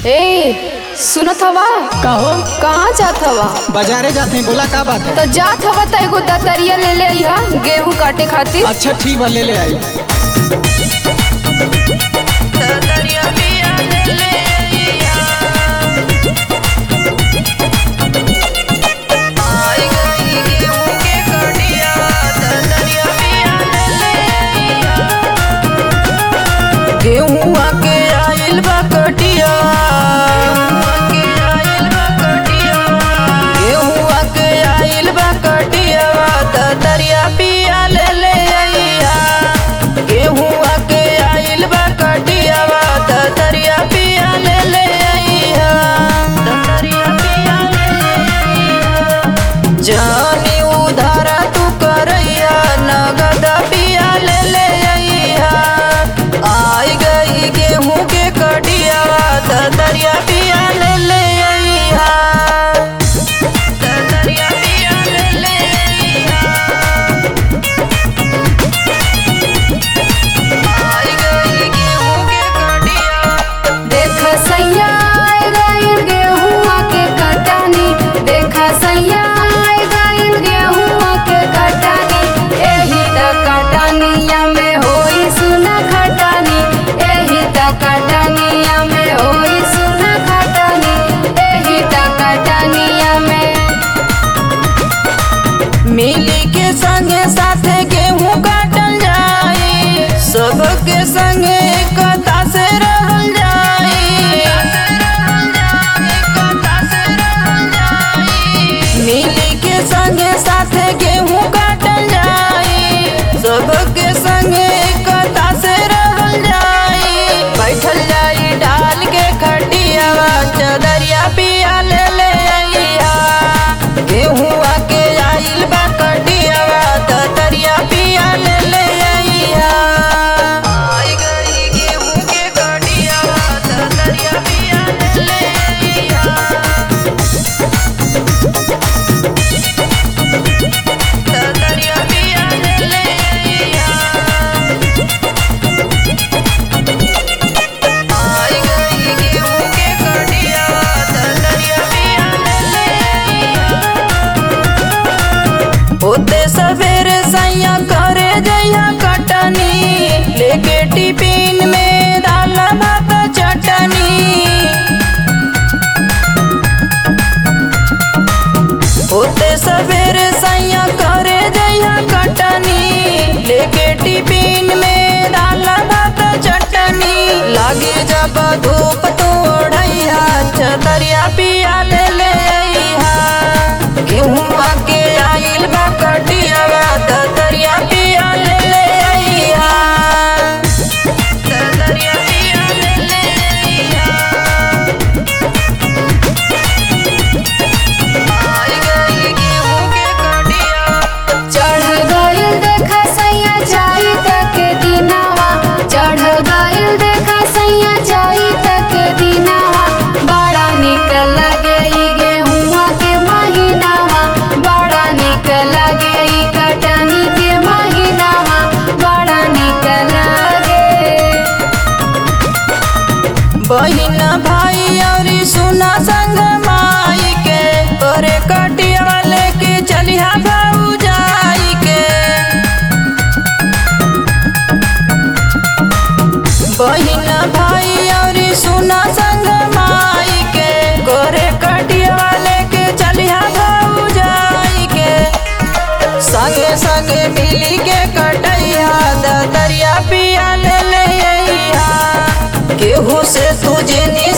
ए सुनत हवा कहो कहाँ जात हवा बाजारे जाते हैं बोला का बात है तो जात हवा त एगो दतरिया ले ले अइहा गेहूं काटे खातिर अच्छा ठीक बा ले ले आई गेहुआ के आइल बा कटिया गेहुआ के आइल बा कटिया त दरिया पिया ले ले अइहा गेहुआ के आइल बा कटिया त दरिया पिया ले ले अइहा त दरिया पिया ले ले अइहा जानी उधारा तू करैया नगद पिया ले ले अइहा आई गई गेहूं के कटिया त दरिया पिया ले ले अइहा त दरिया पिया ले ले अइहा आई गई गेहूं के कटिया देख सैया आए गइल गेहुआ के कटानी देख सैया आए गइल गेहुआ के कटानी एही त कटानिया में होई सुना खटानी एही त कटानिया में होई सुना खटानी एही त कटानिया में मिली के संगे साथे गेहूं काटल जाई सबके संगे एकता से रहल जाई मिली के संगे साथे गेहूं काटल जाई सबके संगे एकता से रहल जाई बैठल जाई डाल के खटियावा चदरिया पिया ले ले अइहा गेहुआ के आइल बा कटियावा त दरिया पिया ले ले अइहा आई गई गेहूं के कटियावा त दरिया पिया ले ले अइहा त दरिया पिया ले ले अइहा आई गई गेहूं के कटियावा त दरिया पिया ले ले अइहा होते सवेरे सैया करे जइया कटनी लेके टिफिन में दाल भात चटनी होते सवेरे सैया करे जइया कटनी लेके टिफिन में दाल भात चटनी लागे जब धूप तो ओढ़ैया चदरिया पिया ले ले अइहा गेहुआ के आइल बा कटियावा त दरिया पिया ले ले अइहा त दरिया पिया ले ले अइहा आई गई गेहूं के कटिया चढ़ गइल देखा सैया जाई तक दिनावा चढ़ गइल देखा सैया जाई तक दिनावा बड़ा निक लगे ई गेहुआ के महीनावा बड़ा निक लगे ई कटनी के महीनावा बड़ा निक लगे बहिन भाई और सुना संग माई के करे कटिया लेके चलिहा भाऊ जाई के बहिन भाई और सुना संग माई के करे कटिया लेके चलिहा भाऊ जाई के संगे संगे मिली के कटैया द दरिया पिया ले ले अइहा केहू से तुझे नी